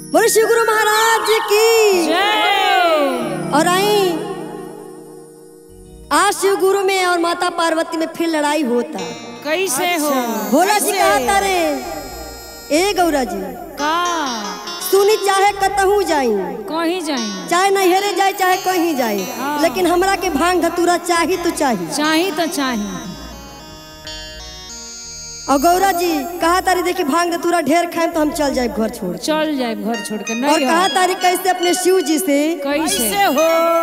बोलो शिव गुरु महाराज की जय और आई आज शिव गुरु में और माता पार्वती में फिर लड़ाई होता कैसे हो भोला जी कहा तारे ए गौरा जी का सुनी चाहे कतहू जाई कहीं जाई चाहे नैहरे जाए चाहे कहीं जाए हाँ। लेकिन हमरा के भांग धतूरा चाही तो चाही चाही तो चाही और गौरा जी कहा तारी देखी भांग धतूरा ढेर खाए तो हम चल जाए घर छोड़ के। चल जाए घर छोड़ के और नहीं कहा तारी कैसे अपने शिव जी से कैसे हो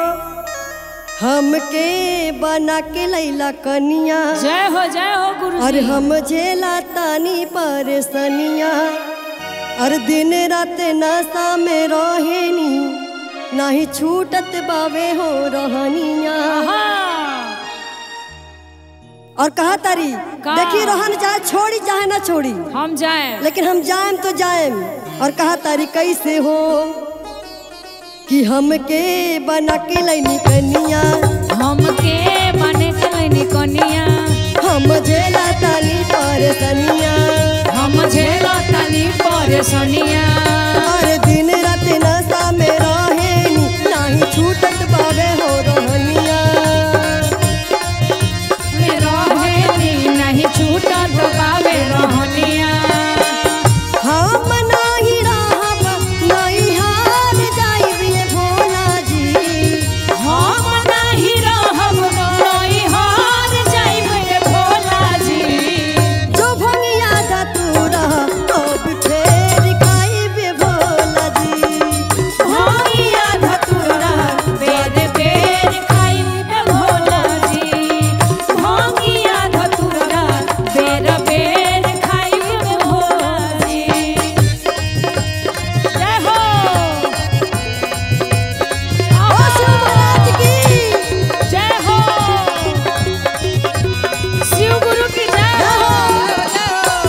हमके बना के लैला कनिया जय हो जय हो गुरु और हम झेला तानी परेशानिया और दिन रात नशा में रहेनी नहीं छूटत बावे हो रहनिया और कहा तारी का? देखी रहन चाहे छोड़ी चाहे ना छोड़ी हम जाए लेकिन हम जाएम तो जाएम और कहा तारी कैसे हो कि हमके बना के लैनी कनिया हमके बने कलनी कनिया हम झेला तानी परेशानिया हम झेला तनी परेशानिया और दिन रात नशा में रहेनी नाही छूटत बावे हो रहनिया रहेनी नहीं छूटा तो पावे रहनिया हम नाही रहब नहीं हार जाइबे भोला जी हम नहीं रहब नहीं हार जाइबे भोला जी जो भंगिया धतूरा अब फेर खाइबे भोला जी भोगिया धतूरा बेर बेर खाइबे भोला जी भोगिया धतूरा बेर बेर खाइबे भोला जी जय हो ओ शिव महाराज की जय हो शिव गुरु की जय हो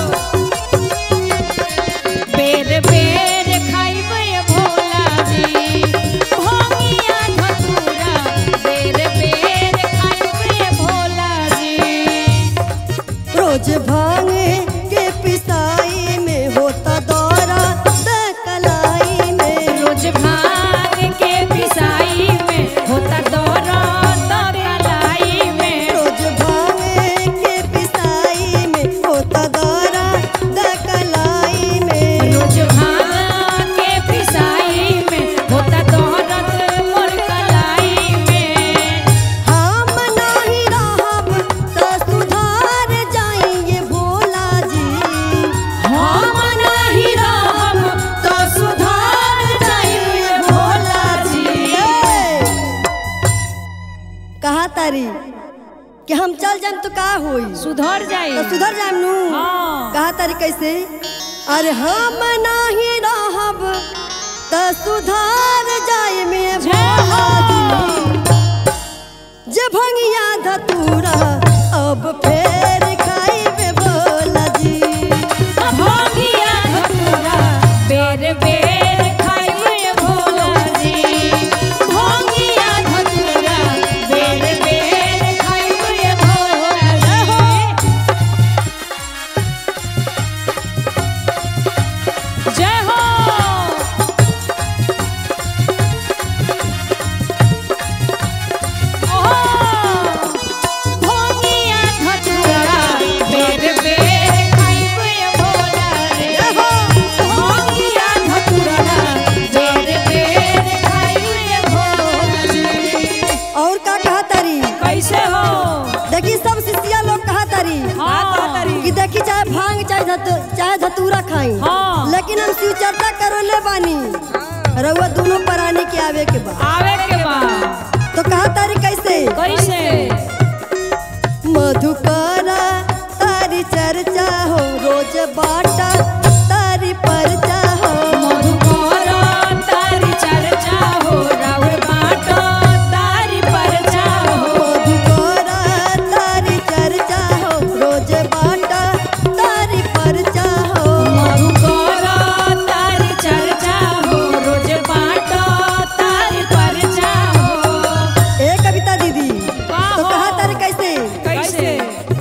बेर बेर खाइबे भोला जी भोगिया धतूरा बेर बेर खाइबे भोला जी रोज भांगे के पिसाई में होता दौरा त कलाई में रोज भांग के पिसाई में होता दौरा तो कलाई में रोज भांगे के पिसाई में होता दौरा त कलाई में रोज भांग के पिसाई में होता दौरत मोर कलाई में हम नहीं रहब त सुधार जाएंगे भोला जी हम नहीं रहब तो सुधार जाइए भोला जी कहा तारी कि हम चल जाम तो का होई सुधर तो जाइए सुधर जाम नु हाँ। कहा तारी कैसे अरे हम नहीं रहब त सुधार जाए में जय भोला हो। जी जे भंगिया धतूरा अब फेर खाइबे भोला जी भोगिया धतूरा बेर बेर खाइए भोला जी भोगिया धतूरा बेर बेर खाइए भोला जी जय हो भोगिया धतूरा बेर बेर खाइबे भोला रे भोगिया धतूरा बेर बेर खाइबे भोला जी और का कहा तारी कैसे हो देखी सब शिष्या लोग कहा तारी हाँ। कि देखी चाहे भांग चाहे धतू, चाहे धतूरा खाई हाँ। लेकिन हम शिव चर्चा करो ले बानी रउआ दोनों प्राणी के आवे के बाद आवे के बाद तो कहा तारी कैसे कैसे मधुकरा तारी चर्चा हो रोज बाटा तारी परचा हो मधुकरा तारी चर्चा हो राउर बाटो तारी परचा हो मधुकरा तारी चर्चा हो रोज बाटा तारी परचा हो मधुकरा तारी चर्चा हो रोज बाटो तारी परचा हो ए कविता दीदी का तो हो? कहा तारी कैसे कैसे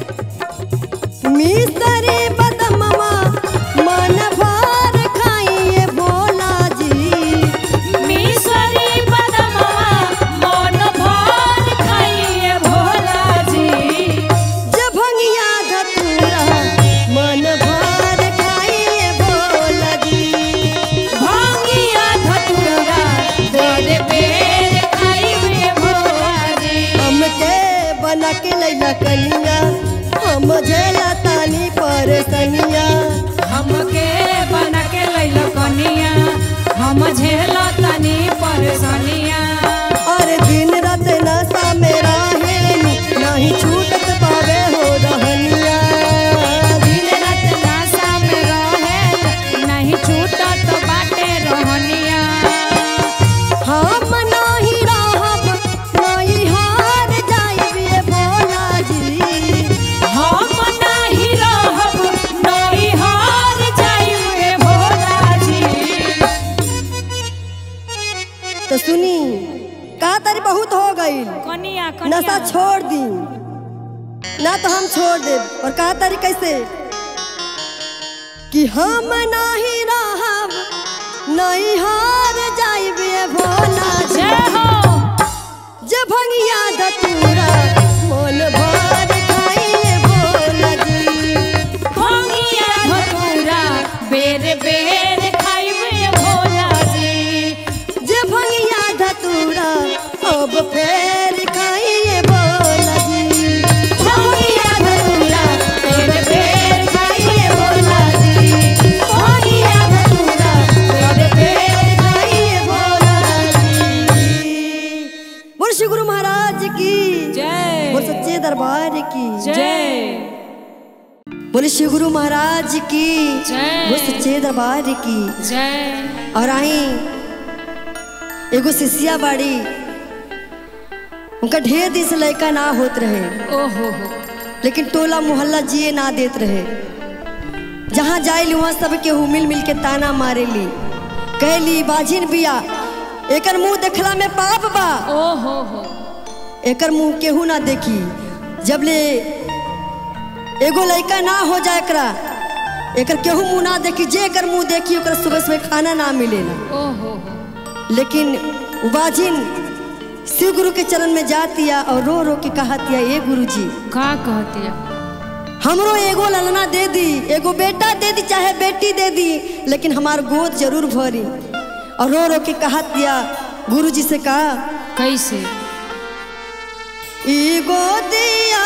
के लैला कनिया हम झेला तानी परेशानिया हमके बना के लैलो कनिया हम झेलो तनी परेशानिया और दिन रात नशा में रहेनी नहीं छूटत पावे हो रहनिया दिन रात नशा में रहे नहीं छूटत बाटे रहनिया हम नहीं रहब नहीं हार जाइबे भोला जी हम नहीं रहब नहीं हार जाइबे भोला जी तो सुनी का तारी बहुत हो गई कनिया नशा कनिया छोड़ दी ना तो हम छोड़ दे और कहा तारी कैसे कि हम नहीं रहब नहीं हार जाइबे भोला जी जय हो जे भंगिया धतूरा मोल भर खाइए भोला जी भंगिया धतूरा बेर बेर खाइबे भोला जी जे भंगिया धतूरा अब फेर खाइए भोला जी भंगिया धतूरा बेर बेर खाइबे भोला जी भंगिया धतूरा बेर बेर खाइए भोला जी बोल श्री गुरु महाराज की जय बोल सच्चे दरबार की जय बोले श्री गुरु महाराज की जय। बोल सच्चे दरबार की जय और आई एगो शिष्या बाड़ी उनका ढेर दिन से लड़का ना होत रहे ओहो हो लेकिन टोला मोहल्ला जिए ना देत रहे जहाँ जाइली वहाँ सब केहू मिल मिल के ताना मारेली कहली बाजिन बिया एकर मुंह देखला में पाप बा ओहो हो एकर मुंह केहू ना देखी जब ले एगो लड़का ना हो जाए एकरा एकर केहू मुंह ना देखी जे एकर मुंह देखी ओकर सुबह सुबह खाना ना मिलेला ओहो हो लेकिन बाजिन शिव गुरु के चरण में जातिया और रो रो के कहतिया ए गुरु जी का कहतिया हमरो एगो ललना दे दी एगो बेटा दे दी चाहे बेटी दे दी लेकिन हमार गोद जरूर भरी और रो रो के कहतिया गुरु जी से कहा कैसे ई गोदिया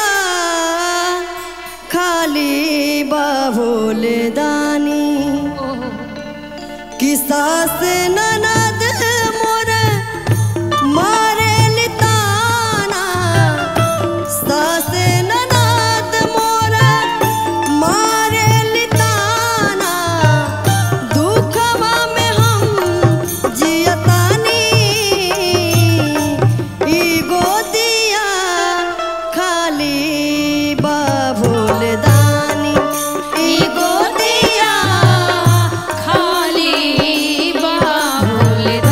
खाली बाबोल दानी ओहो कि सास ननद मोर मारे लिताना सास ननद मोर मारे लिताना दुखवा में हम जियतानी ई गोदिया खाली बाबुल दानी ई गोदिया खाली बाबुल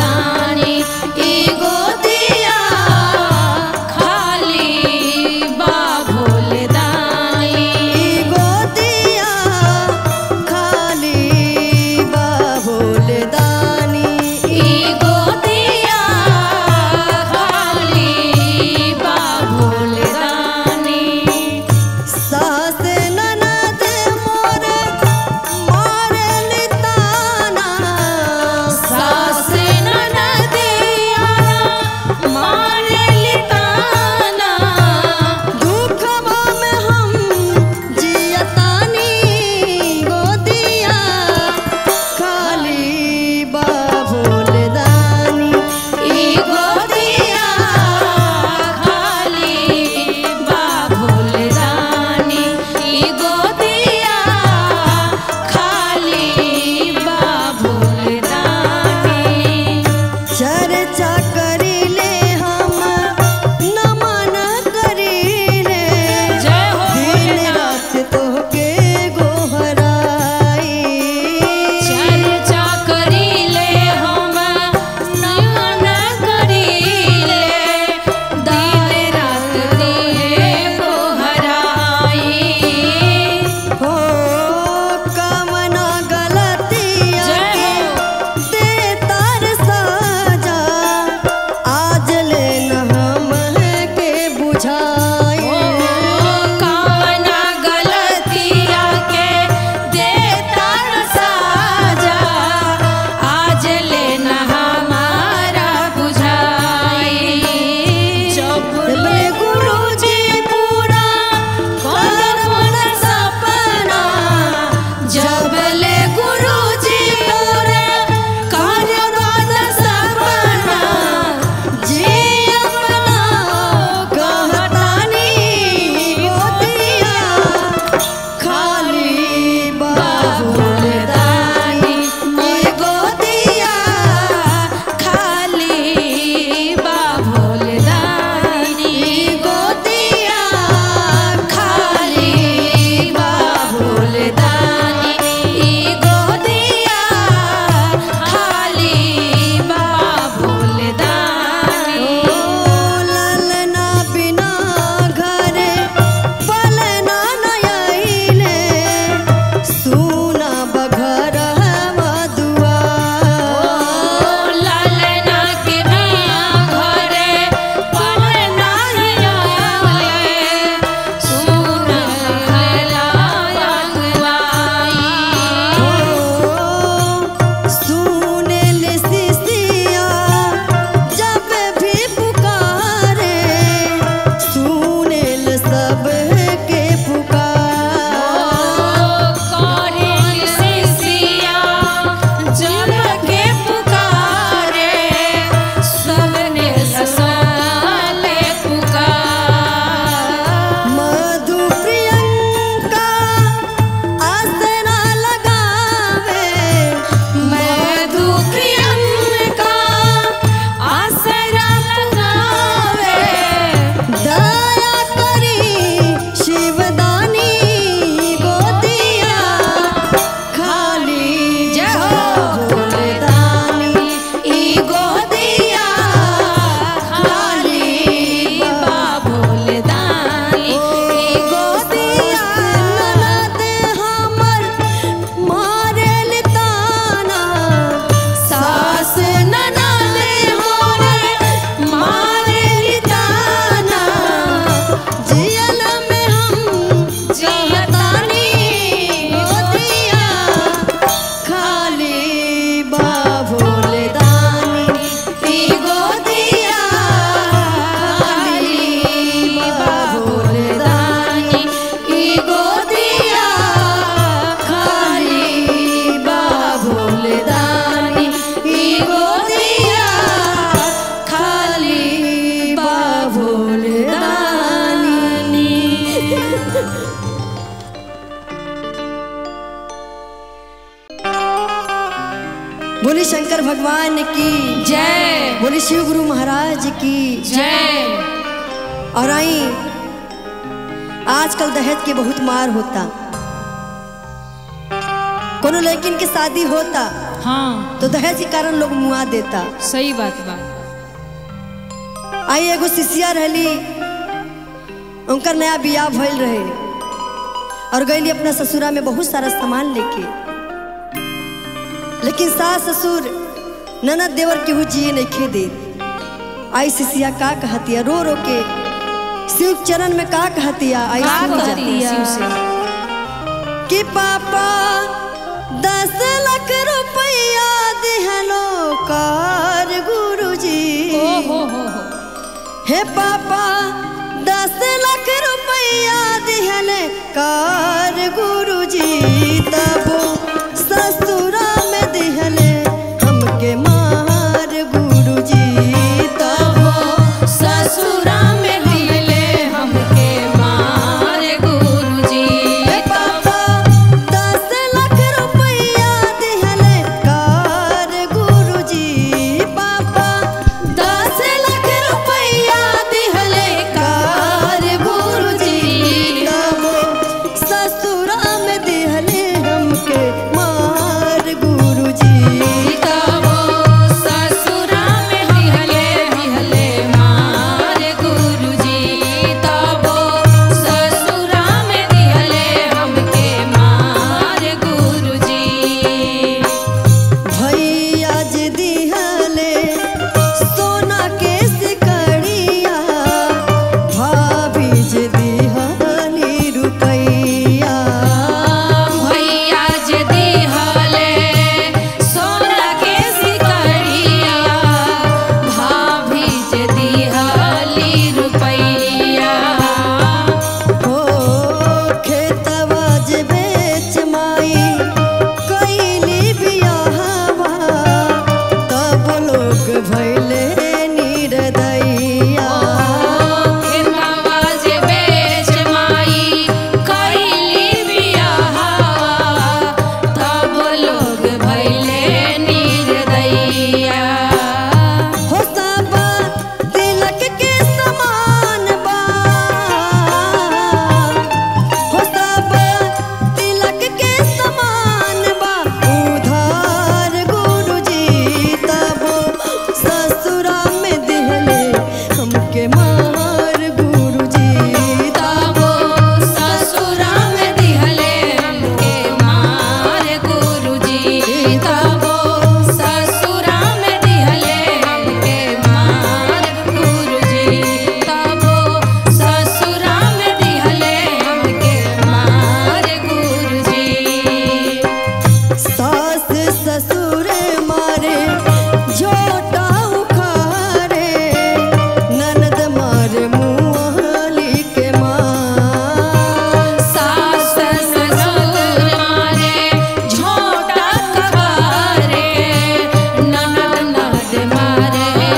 बोली शंकर भगवान की जय बोली शिव गुरु महाराज की जय और आई आजकल दहेज के बहुत मार होता कोनो लड़किन के शादी होता हाँ तो दहेज के कारण लोग मुआ देता सही बात बा आई एगो शिष्या रहली उनकर नया बियाह भइल रहे और गईली अपना ससुरा में बहुत सारा सामान लेके लेकिन सास ससुर ननद देवर केहू जिए नहीं खे दे आई शिष्या का कहतिया रो रो के शिव चरण में का कहतिया आई का सुन जा। कहतिया? शिव से? कि पापा दस लाख रुपया दिहलो कर गुरुजी ओ हो हो हो हे पापा दस लाख रुपया दिहले कर गुरुजी तब ससुरा में दिहले हमके मार गुरुजी तब ससुरा में दिले हमके मार गुरुजी हे पापा दस लाख रुपया दिहले कर गुरुजी पापा दस लाख रुपया दिहले कार गुरुजी तब ससुरा में दिहले हमके मार गुरुजी तबो ससुरा में दिहले दिहले मार गुरुजी तबो ससुरा में दिहले हमके मार गुरुजी भैया जी दिहले सोना के सिकड़िया भाभी जी दिहली रुपैया भैया जे दिहले सोना के सिकड़िया भाभी जे दिहली रुपैया हो खेतवा जे बेच माई कैली बियाहवा तब लोग भैले निर्दयया खेतवा जे बेच माई कैली बियाहवा तब लोग भैले निर्दयिया हो सब तिलक के समान बा हो सब तिलक के समान बा उधार गुरुजी तब ससुरा में दिहले हमके मार गुरुजी तबो ससुरा में दिहले हमके मार गुरुजी तबो ससुरा में दिहले हमके मार गुरुजी तबो ससुरा में दिहले हमके मार गुरुजी सास ससुर मारे झोटा उखारे ननद मारे मुआली के मार सास ससुर मारे झोटा कबारे ननद नद मारे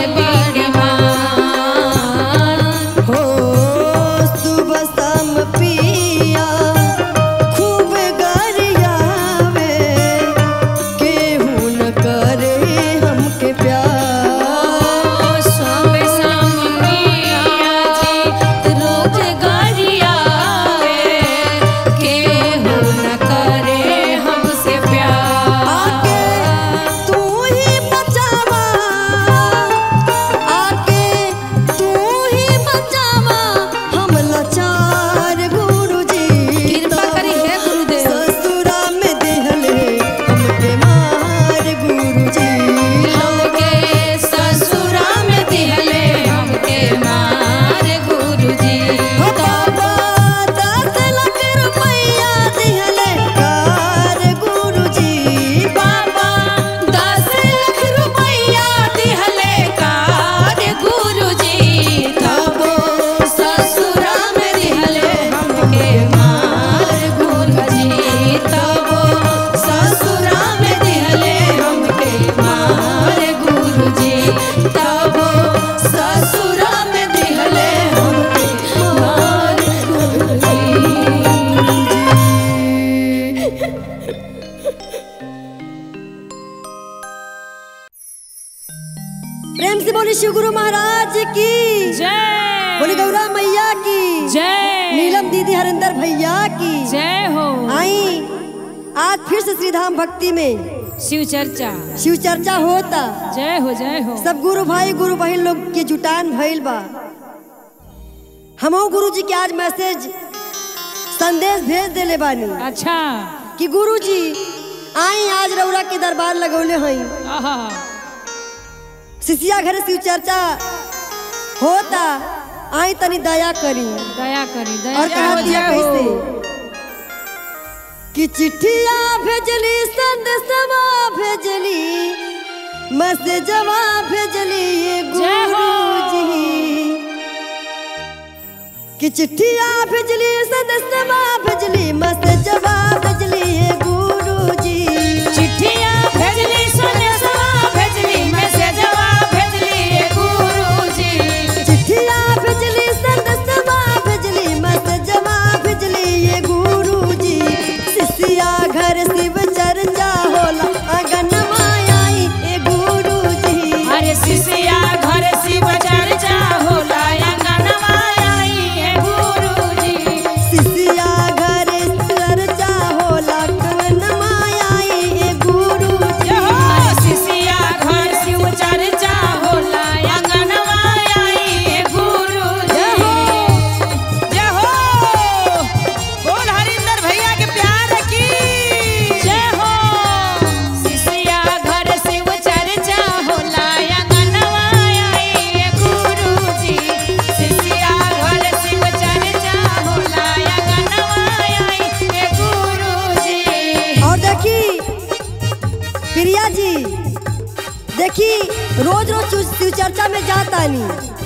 बिड़मान हो सुबह शाम पिया खूब गरियावे केहू न करे हमके प्यार प्रेम से बोली शिव गुरु महाराज की जय बोली गौरा मैया की जय नीलम दीदी हरिंदर भैया की जय हो आई आज फिर से श्रीधाम भक्ति में शिव चर्चा शिव चर्चा होता जय हो जय हो सब गुरु भाई गुरु बहन लोग के जुटान भइल बा हमहू गुरु जी के आज मैसेज संदेश भेज देले बानी अच्छा कि गुरु जी आई आज रौरा के दरबार लगौले हई आहा शिशिया घर शिव चर्चा होता आई तनी दया करी दया करी दया और कहा हो, दिया जय हो। कैसे कि चिट्ठिया भेजली संदेशवा भेजली मैसेजवा भेजली ये जय हो। गुरुजी कि चिट्ठिया भेजली संदेशवा भेजली मैसेजवा भेजली ये गुरुजी चिट्ठिया भेजली संदेशवा भेजली मैसेजवा भेजली ये गुरुजी चिट्ठिया भेजली संदेशवा भेजली मैसेजवा भेजली ये गुरुजी शिष्या घर शिव चर्चा होला आंगनमा आई ए गुरुजी अरे शिष्या घर शिव चर्चा होला अंगनवा आई ये गुरुजी शिष्या घर चर्चा होला आंगनमा आई ए गुरुजी जय हो शिष्या घर शिव चर्चा होला अंगनवा आई ये गुरुजी जय हो। जय हो बोल हरिंदर भैया के प्यार की जय हो शिष्या घर शिव चर्चा होला अंगनवा आई ये गुरुजी शिष्या घर शिव चर्चा होला अंगनवा आई ये गुरुजी और देखी प्रिया जी देखी रोज रोज शिव- शिव चर्चा में जातानी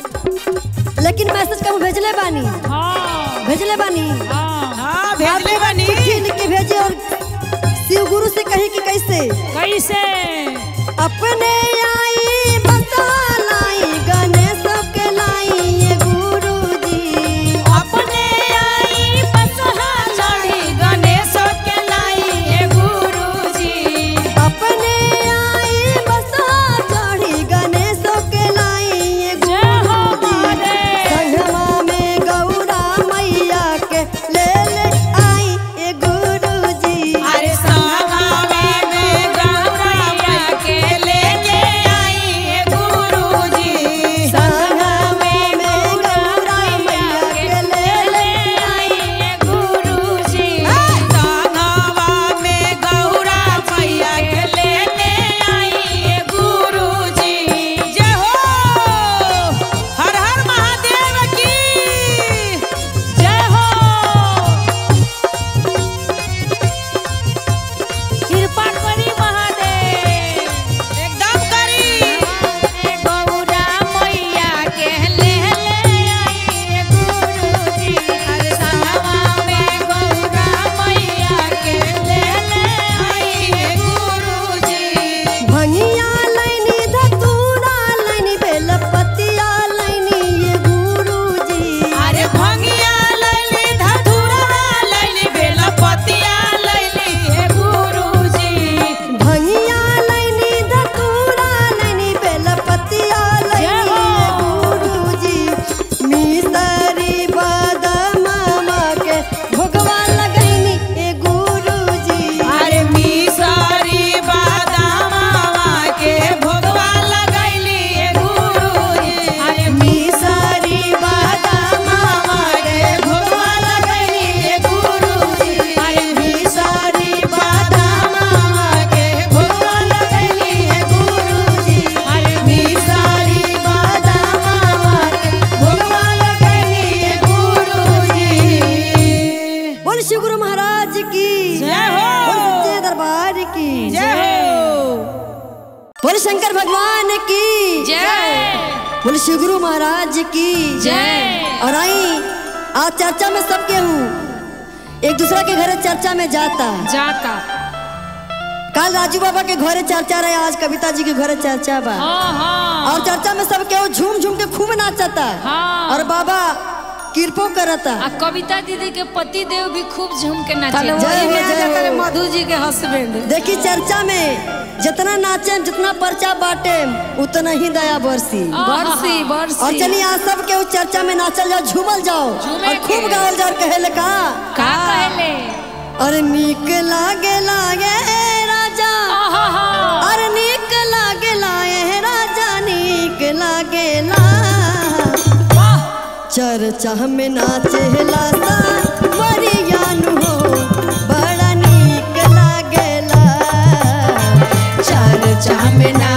लेकिन मैसेज कब भेजले बानी हाँ भेजले बानी हाँ हाँ भेजले बनी चिट्ठी लिख के भेजे और शिव गुरु से कही कि कैसे कैसे अपने आई बता लाई गणेश के लाई ये गुरु जी अपने आई बसहा चढ़ी गणेश के लाई ये गुरुजी अपने आई बता चढ़ी गणेश के लाई ये जय हो गुरु जी महादेव संगमा में गौरा मैया के ले ले आई ये गुरु जी अरे सहावे में गौरा मैया के लेके आई ये गुरुजी संगमा में गौरा मैया के ले ले आई ये गुरुजी संगवा में गौरा मैया के लेके आई ये गुरुजी जय हो हर हर महादेव की जय हो कृपा करी महादेव एकदम करी गौरा मैया के ले ले आई गुरुजी हर संगवा में गौरा मैया के ले ले आई गुरुजी भंगिया लैनी धतूरा लैनी बेलपतिया लैनी ये गुरु जी अरे भंगिया लैली धतूरा लैली बेलपतिया लैली हे गुरुजी भंगिया लैनी धतूरा लैनी बेलपतिया लैनी जय हो। ये गुरु जी मिसरी बदमामा के भोगवा लगैनी ए गुरु जी अरे मिसरी बादामावा के भोगवा लगैली ए गुरुजी अरे मिसरी बादामावा के भोगवा लगैली ए गुरुजी अरे मिसरी बादामावा के भोगवा लगैली ए गुरुजी अरे मिसरी बादामावा के भोगवा लगैली ए गुरुजी बोल शिव गुरु महाराज की जय हो। बोल सच्चे दरबार की जय हो बोल शंकर भगवान की जय बोल शिव गुरु महाराज की जय और आई आज चर्चा में सब केहू एक दूसरा के घरे चर्चा में जाता जाता कल राजू बाबा के घरे चर्चा रहे आज कविता जी के घरे चर्चा बा हाँ हाँ और चर्चा में सब केहू झूम झूम के खूब नाचता हाँ। और बाबा कृपो करता आ कविता दीदी के पति देव भी खूब झूम के जय नाचे हो, जय हो। मधु जी के हस्बैंड देखी चर्चा में जितना नाचे जितना पर्चा बाटे उतना ही दया बरसी बरसी बरसी और चलिए यहाँ सब के उस चर्चा में नाचल जाओ झूमल जाओ झूमे और खूब के। गावल जाओ कहे का का कहले अरे नीक लागे लागे राजा आहा अरे नीक लागे लाए राजा नीक लागे ला वाह चर्चा में नाचेला सा मरियानु हो बड़ा नीक लागेला चर्चा में ना